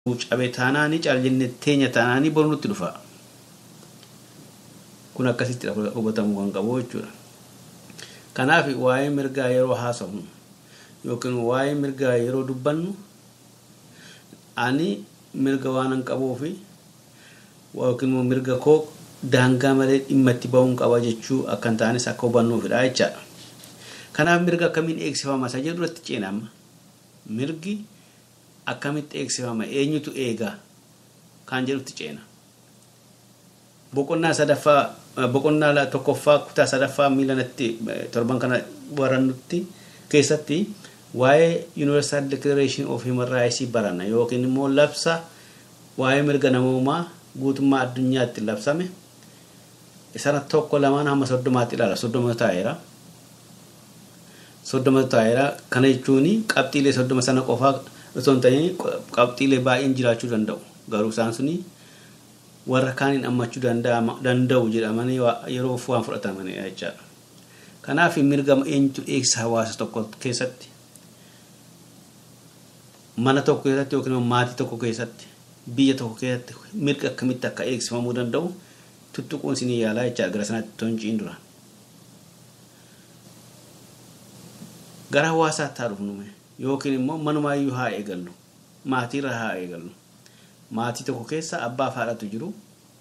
cabe taanaanii caaljenne teenya taanaanii boru nutti dhufa. Kun akkasitti hubatamuu kan qabu jechuudha. Kanaaf waa'ee mirgaa yeroo haasofnu yookiin waa'ee mirgaa yeroo dubbannu ani mirga waan hin qabuufi yookiin immoo mirga koo daangaa malee dhimma itti ba'uun qaba jechuu akka hin taanes akka hubannuufidha jechaadha. Kanaaf mirga akkamiin eegsifama isa jedhu irratti ceenama. Mirgi akkamitti eegsifama eenyutu eegaa kan jedhutti ceena. Boqonnaa sadaffaa boqonnaa tokkoffaa kutaa sadaffaa miilanatti torban kana barannutti keessatti waa'ee Universal Declaration of Human Rights baranna yookiin immoo labsa waa'ee mirga namoomaa guutummaa addunyaatti labsame sana tokko lamaan hamma soddomaatti ilaala soddoma taa'eera. Soddoma taa'eera kana jechuun qabxiilee soddoma sana qofaa osoo hin ta'in qabxiilee baay'een jiraachuu danda'u garuu isaan suni warra kaaniin hammachuu danda'u jedhamanii yeroo waan fudhatamanidha jechaadha. Kanaaf mirga eenyutu eegsa hawaasa tokko keessatti mana tokko keessatti yookiin maatii tokko keessatti biyya tokko keessatti mirga akkamitti akka eegsifamuu danda'u tuttuquun isinii yaalaa jechaadha gara sanatti tonciin dura. Gara hawaasaatti haa dhufnu yookiin immoo manumaayyuu haa eegallu maatiirra haa eegallu. Maatii tokko keessa abbaaf haadhatu jiru.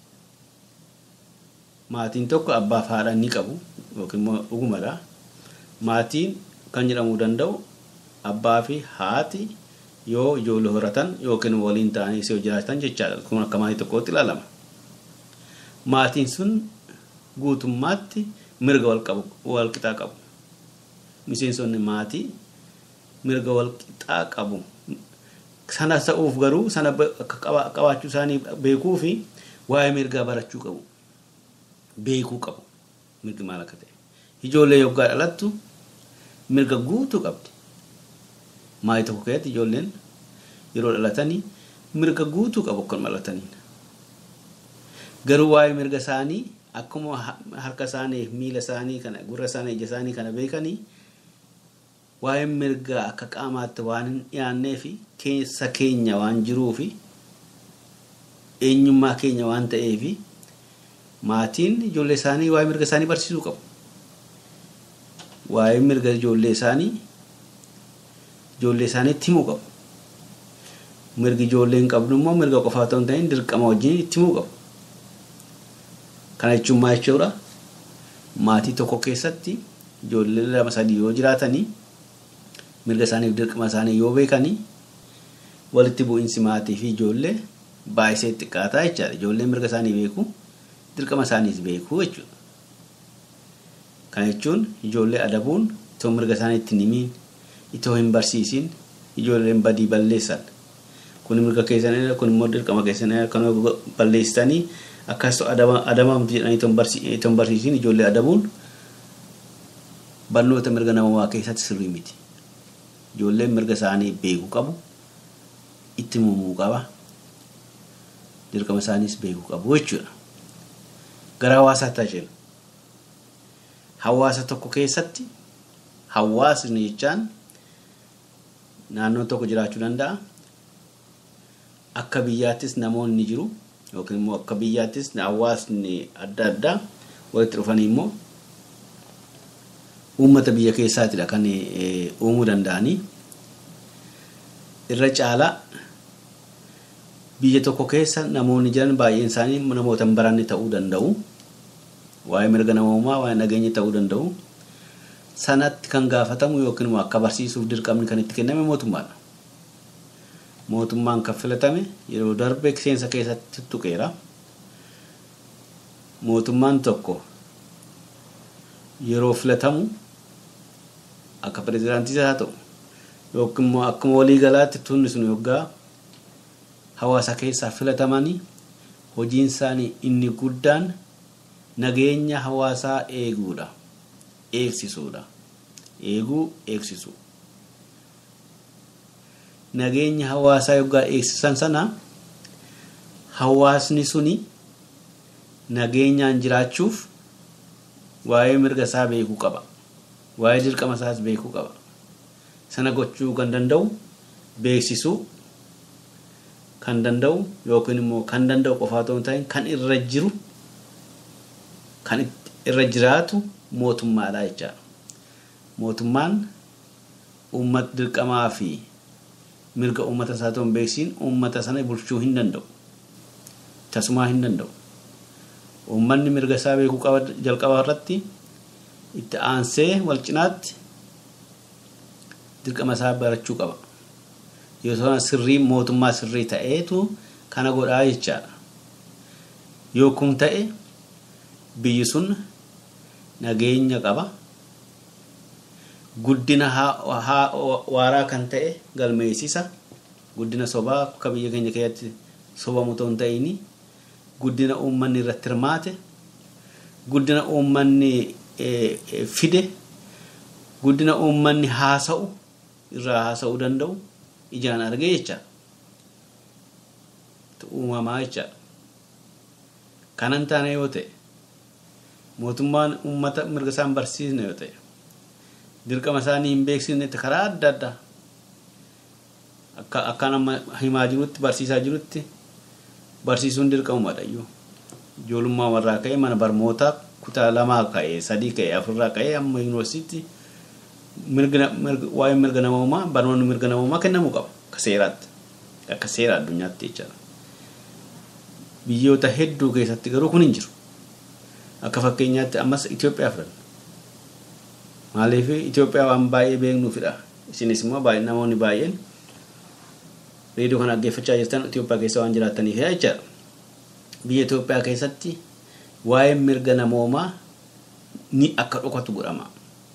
Maatiin tokko abbaaf haadha ni qabu yookiin immoo dhugumadha. Maatiin kan jedhamuu danda'u abbaa fi haati yoo ijoollee horatan yookiin waliin ta'anii yoo jiraatan jechaadha. Kun akka maatii tokkootti ilaalama. Maatiin sun guutummaatti mirga wal qixaa qabu. Miseensonni maatii mirga wal qixaa qabu. Sana ta'uuf garuu sana qabaachuu isaanii beekuu fi waa'ee mirgaa barachuu qabu. Beekuu qabu. Mirgi maal akka ta'e. Ijoollee yoggaa dhalattu mirga guutuu qabdi. Maatii tokko keessatti ijoolleen yeroo dhalatanii mirga guutuu qabu kan dhalataniin. Garuu waa'ee mirga isaanii akkuma harka isaanii miila isaanii kana gurra isaanii ija isaanii kana beekanii waa'ee mirgaa akka qaamaatti waan hin dhiyaannee fi keessa keenya waan jiruu fi eenyummaa keenya waan ta'eef maatiin ijoollee isaanii waa'ee mirga isaanii barsiisuu qabu. Waa'ee mirga ijoollee isaanii ijoollee isaaniitti himuu qabu. Mirgi ijoollee hin qabnu immoo mirga qofaa otoo hin ta'in dirqama wajjin itti himuu qabu. Kana jechuun maal jechuudha? Maatii tokko keessatti ijoollee lama sadii yoo jiraatanii mirga isaaniif dirqama isaanii yoo beekanii walitti bu'iinsi maatii fi ijoollee baay'isee xiqqaataa jechaadha. Ijoolleen mirga isaanii beeku dirqama isaaniis beeku jechuudha. Kana jechuun ijoollee adabuun itoo mirga isaanii ittiin himiin itoo hin barsiisin ijoolleen badii balleessan. Kun mirga keessanii kun immoo dirqama keessanii kan balleessitanii akkas adabamtu jedhanii itoo hin barsiisin ijoollee adabuun barnoota mirga namummaa keessatti sirrii miti. Ijoolleen mirga isaanii beekuu qabu. Itti himuu qaba. Dirqama isaaniis beekuu qabu jechuudha. Gara hawaasaatti haa jennu. Hawaasa tokko keessatti hawaasni jechaan naannoo tokko jiraachuu danda'a. Akka biyyaattis namoonni jiru yookiin immoo akka biyyaattis hawaasni adda addaa walitti dhufanii immoo uummata biyya keessaatidha kan uumuu danda'anii. Irra caalaa biyya tokko keessa namoonni jiran baay'een isaanii namoota hin baranne ta'uu danda'u. Waa'ee mirga namoomaa, waa'ee nageenya ta'uu danda'u. Sanatti kan gaafatamu yookiin immoo akka barsiisuuf dirqamni kan itti kenname mootummaadha. Mootummaan kan filatame yeroo darbe seensa keessatti tuqeera. Mootummaan tokko yeroo filatamu akka pirezidaantiis haa ta'u yookiin immoo akkuma waliigalaatti tunni sun yoggaa hawaasa keessaa filatamanii hojiin isaanii inni guddaan nageenya hawaasaa eeguudha. Eegsisuudha. Eeguu eegsisu. Nageenya hawaasaa yoggaa eegsisan sana hawaasni suni nageenyaan jiraachuuf waa'ee mirga isaa beekuu qaba. Waa'ee dirqama isaas beekuu qaba. Sana gochuu kan danda'u beeksisuu kan danda'u yookiin immoo kan danda'u qofaa otoo hin ta'in kan irra jiru kan irra jiraatu mootummaadha jechaadha. Mootummaan uummata dirqamaa fi mirga uummata isaa ta'uu hin beeksiin uummata sana bulchuu hin danda'u. Tasumaa hin danda'u. Uummanni mirga isaa beekuu qaba jalqabaa irratti itti aansee wal cinaatti dirqama isaa barachuu qaba. Yoo ta'an sirrii mootummaa sirrii ta'eetu kana godhaa jechaadha. Yoo kun ta'e biyyi sun nageenya qaba. Guddina waaraa kan ta'e galmeessisa. Guddina sobaa akka biyya keenya keessatti sobamu ta'uu hin ta'in guddina uummanni irratti hirmaate guddina uummanni fide guddina uummanni haasa'u irraa haasa'uu danda'u ijaan argee jecha uumamaa jecha kanan taane yoo ta'e mootummaan uummata mirga isaan barsiisne yoo ta'e dirqama isaanii hin beeksisne karaa adda addaa akka akka nama himaa jirutti barsiisaa jirutti barsiisuun dirqamumadha iyyuu ijoollummaa warraa ka'ee mana barnootaa kutaa lamaa ka'ee sadii ka'ee afurraa ka'ee amma yuunivarsiitii waa'ee mirga namoomaa barnoonni mirga namoomaa kennamuu qaba akka seeraatti akka seera addunyaatti jechaadha. Biyyoota hedduu keessatti garuu kun hin jiru. Akka fakkeenyaatti ammas Itoophiyaa fudhanna. Maaliif Itoophiyaa waan baay'ee beeknuufidha. Isinis immoo namoonni baay'een reediyoo kana dhaggeeffachaa jirtan Itoophiyaa keessa waan jiraataniif jechaadha. Biyya Itoophiyaa keessatti waa'ee mirga namoomaa ni akka dhokatu godhama.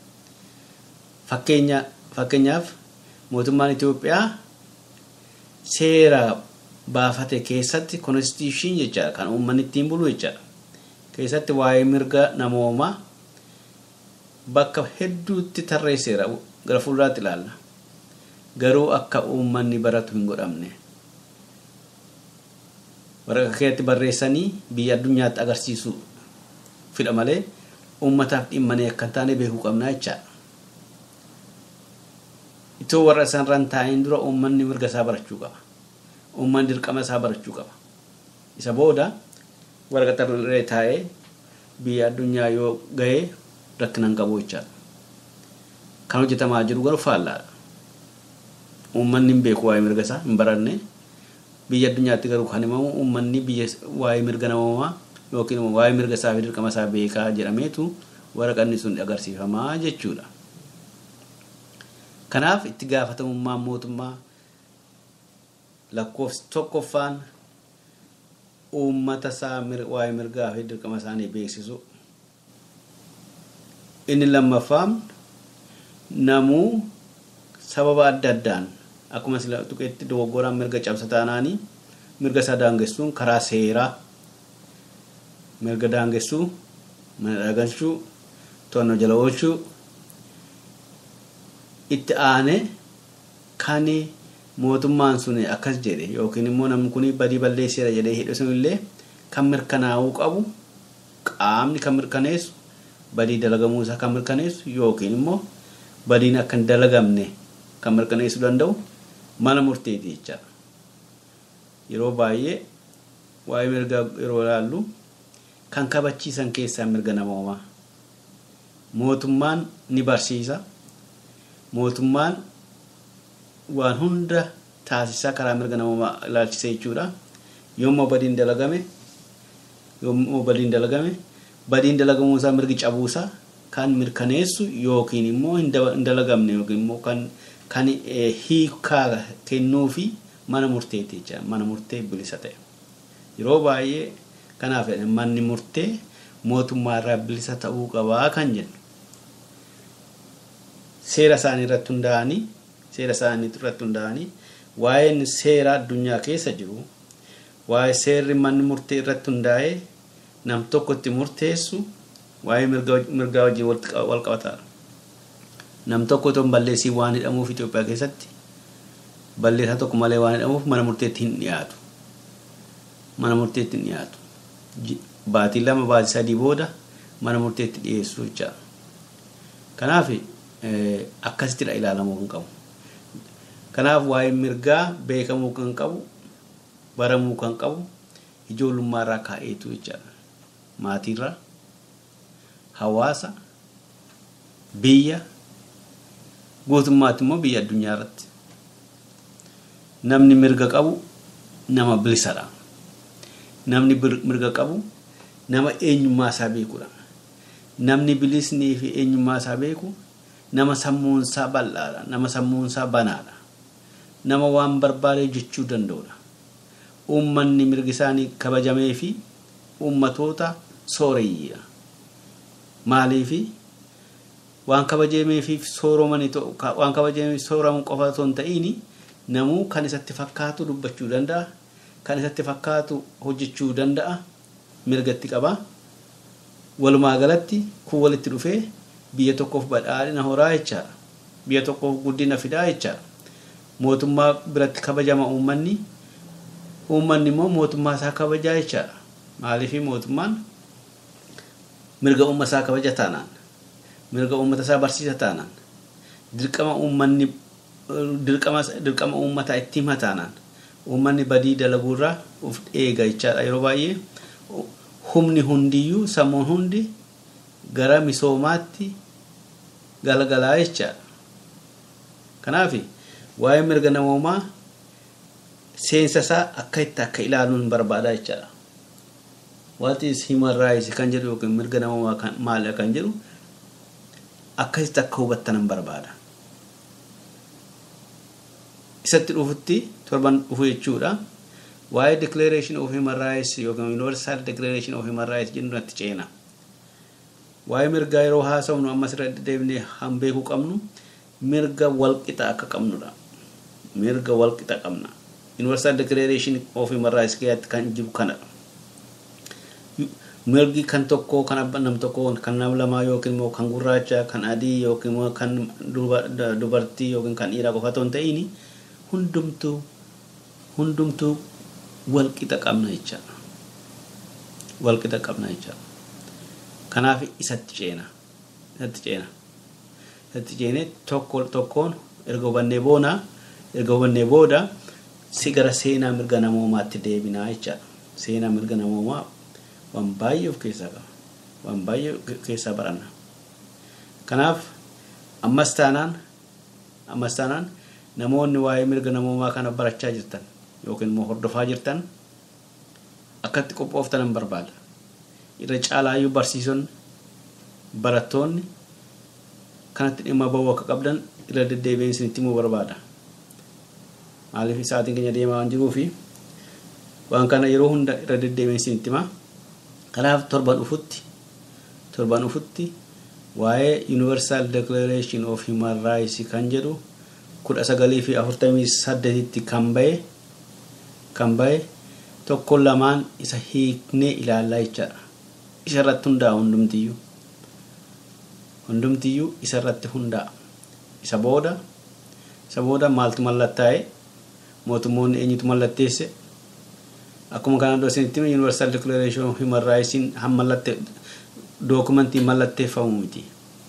Fakkeenyaaf mootummaan Itoophiyaa seera baafate keessatti konstitushiin jechaadha kan uummanni ittiin bulu jechaadha. Keessatti waa'ee mirga namoomaa bakka hedduutti tarreesseera gara fuulduraatti ilaalla. Garuu akka uummanni baratu hin godhamne. Waraqaa keessatti barreessanii biyya addunyaatti agarsiisu fidha malee uummataaf dhimmanii akka hin taane beekuu qabna jechaadha. Itoo warra isaanirraan taa'een dura uummanni mirga isaa barachuu qaba. Uummanni dirqama isaa barachuu qaba. Isa booda waraqaa irra taa'ee biyya addunyaa yoo ga'ee rakkina hin qabu jechaadha. Kan hojjetamaa jiru garuu faallaadha. Uummanni hin beeku waa'ee mirga isaa hin baranne. Biyya addunyaatti garuu kan himamu uummanni biyya waa'ee mirga namoomaa yookiin waa'ee mirga isaa fi dirqama isaa beekaa jedhameetu waraqanni sun agarsiifamaa jechuudha. Kanaaf itti gaafatamummaan mootummaa lakkoofsi tokkoffaan uummata isaa waa'ee mirgaa fi dirqama isaanii beeksisu. Inni lammaffaan namuu sababa adda addaan akkuma sila tuqeetti dogoggoraan mirga cabsa taanaanii mirga isaa daangessuun karaa seeraa mirga daangessuu mana dhagalchuu to'annoo jala oolchuu itti aane kan mootummaan sun akkas jedhe yookiin immoo namni kun badii balleesseera jedhee hidhe sunillee kan mirkanaa'uu qabu qaamni kan mirkaneessu badii dalagamuu isaa kan mirkaneessu yookiin immoo badiin akka hin dalagamne kan mirkaneessuu danda'u mana murteeti jechaadha. Yeroo baay'ee waa'ee mirgaa yeroo ilaallu kan kabachiisan keessaa mirga namoomaa. Mootummaan ni barsiisa. Mootummaan waan hunda taasisaa karaa mirga namoomaa ilaalchisee jechuudha. Yommuu badiin dalagame yommuu badiin dalagame badiin dalagamuu isaa mirgi cabuusaa kan mirkaneessu yookiin immoo hin dalagamne yookiin immoo kan kan hiikaa kennuu fi mana murteeti jecha mana murtee bilisa ta'e. Yeroo baay'ee kanaaf manni murtee mootummaa irraa bilisa ta'uu qabaa kan jennu. Seera isaanii irratti hundaa'anii seera isaanii irratti hundaa'anii waa'een seera addunyaa keessa jiru waa'ee seerri manni murtee irratti hundaa'ee nam tokko itti murteessu waa'ee mirgaa wajjin wal qabataadha. Nam tokko otoo balleessii waan hidhamuuf Itoophiyaa keessatti balleessaa tokko malee waan hidhamuuf mana murteetti hin dhiyaatu. Mana murteetti hin dhiyaatu. Baatii lama baatii sadii booda mana murteetti dhiyeessu jechaadha. Kanaaf akkasittidha ilaalamuu kan qabu. Kanaaf waa'ee mirgaa beekamuu kan qabu baramuu kan qabu ijoollummaarraa kaa'eetu jechaadha. Maatiirraa, hawaasa, biyya, guutummaatti immoo biyya addunyaa irratti. Namni mirga qabu nama bilisadha. Namni mirga qabu nama eenyummaa isaa beekudha. Namni bilisnii fi eenyummaa isaa beeku nama sammuunsaa bal'aadha. Nama sammuunsaa banaadha. Nama waan barbaade jechuu danda'udha. Uummanni mirgi isaanii kabajamee fi uummatoota sooreyyiidha. Maaliifi waan kabajamee fi sooromanii waan kabajamee sooramu qofa osoo hin ta'iin namuu kan isatti fakkaatu dubbachuu danda'a. Kan isatti fakkaatu hojjechuu danda'a. Mirgatti qaba. Walumaa galatti kun walitti dhufee biyya tokkoof badhaadhina horaa jechaadha. Biyya tokkoof guddina fidaa jechaadha. Mootummaa biratti kabajama uummanni. Uummanni immoo mootummaa isaa kabajaa jechaadha. Maaliifii mootummaan mirga uummata isaa kabaja taanaan mirga uummata isaa barsiisa taanaan dirqama uummanni dirqama uummataa itti hima taanaan uummanni badii dalaguurraa of eega jechaadha yeroo baay'ee humni hundiyyuu sammuun hundi gara misoomaatti galgalaa jechaadha. Kanaaf waa'ee mirga namoomaa seensa isaa akka itti akka ilaaluun barbaada jechaadha. What is human rights kan jedhu yookiin mirga namoomaa maali kan jedhu akkasitti akka hubattanan barbaada. Isatti dhufutti torban dhufu jechuudha. Waa'ee declaration of human rights yookiin universal declaration of human rights jennu natti ceena. Waa'ee mirgaa yeroo haasofnu ammas irra deebinee han beekuu qabnu mirga walqixa akka qabnudha. Mirga walqixa qabna. Universal declaration of human rights keessatti kan jiru kanadha. mirgi kan tokko kan abban nam tokko kan nam lamaa yookiin immoo kan gurraacha kan adii yookiin immoo kan dubartii yookiin kan dhiiraa qofa otoo hin ta'in hundumtuu hundumtuu walqixa qabna jechaadha. Walqixa qabna jechaadha. Kanaaf isatti ceena. Isatti ceena. Isatti ceenee tokko tokkoon erga hubannee boona erga hubannee booda si gara seenaa mirga namoomaatti deebinaa jechaadha. Seenaa mirga namoomaa waan baay'ee of keessaa qaba. Waan baay'ee keessaa baranna. Kanaaf ammas taanaan ammas taanaan namoonni waa'ee mirga namoomaa kana barachaa jirtan yookiin immoo hordofaa jirtan akkatti qophooftan barbaada. Irra caalaayyuu barsiisonni barattoonni kanatti dhimma bahuu akka qabdan irra deddeebiin isinitti himuu barbaada. Maaliif sa'aatiin keenya deemaa waan jiruufi waan kana yeroo hunda irra deddeebiin isinitti himaa. Kanaaf torban dhufutti torban dhufutti waa'ee Universal Declaration of Human Rights kan jedhu kudha sagalii fi afurtamii saddeetitti kan bahe kan bahe tokko lamaan isa hiiknee ilaallaa jechaadha. Isa irratti hundaa'a hundumtiyyuu. Hundumtiyyuu isa irratti hundaa'a. Isa booda isa booda maaltu mallattaa'e mootummoonni eenyutu mallatteesse akkuma kanaan dura isinitti hime universal declaration of human rights han mallatte dookumentii mallatteeffamu miti.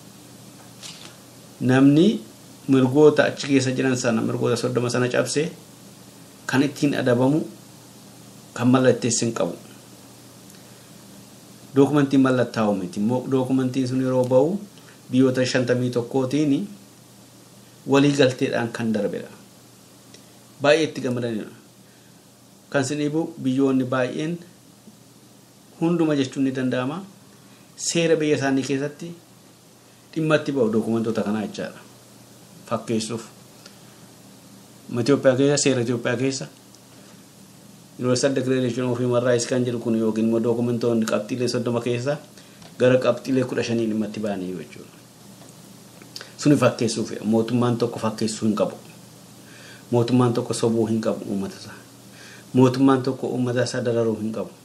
Namni mirgoota achi keessa jiran sana mirgoota soddoma sana cabse kan ittiin adabamu kan mallatteessin qabu. Dookumentiin mallattaa'u miti. Dookumentiin sun yeroo ba'u biyyoota shantamii tokkootiin walii galteedhaan kan darbedha. Baay'ee itti gammadanidha. Kan isin dhibu biyyoonni baay'een hunduma jechuun ni danda'ama. Seera biyya isaanii keessatti dhimma itti ba'u dookumentoota kanaa jechaadha. Fakkeessuuf. Itoophiyaa keessa seera Itoophiyaa keessa Universal Declaration of Human Rights kan jedhu kun yookiin immoo dookumentoonni qabxiilee soddoma keessa gara qabxiilee kudha shanii dhimma itti ba'anii jechuudha. Suni fakkeessuuf mootummaan tokko fakkeessuu hin qabu. Mootummaan tokko sobuu hin qabu uummata isaa. Mootummaan tokko uummata isaa dararuu hin qabu.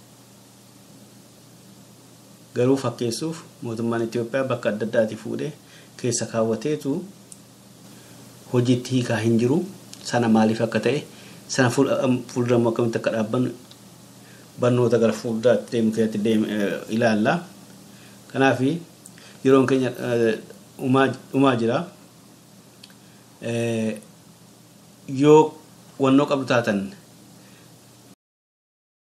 Garuu fakkeessuuf mootummaan Itoophiyaa bakka adda addaati fuudhee keessa kaawwateetu hojiitti hiikaa hin jiru sana maaliif akka ta'e sana fuulduramu akkamitti akka dhaabbannu barnoota gara fuulduraatti deemu keessatti deemu ilaalla. Kanaaf yeroon keenya dhumaa jira. Yoo wannoo qabdu taatan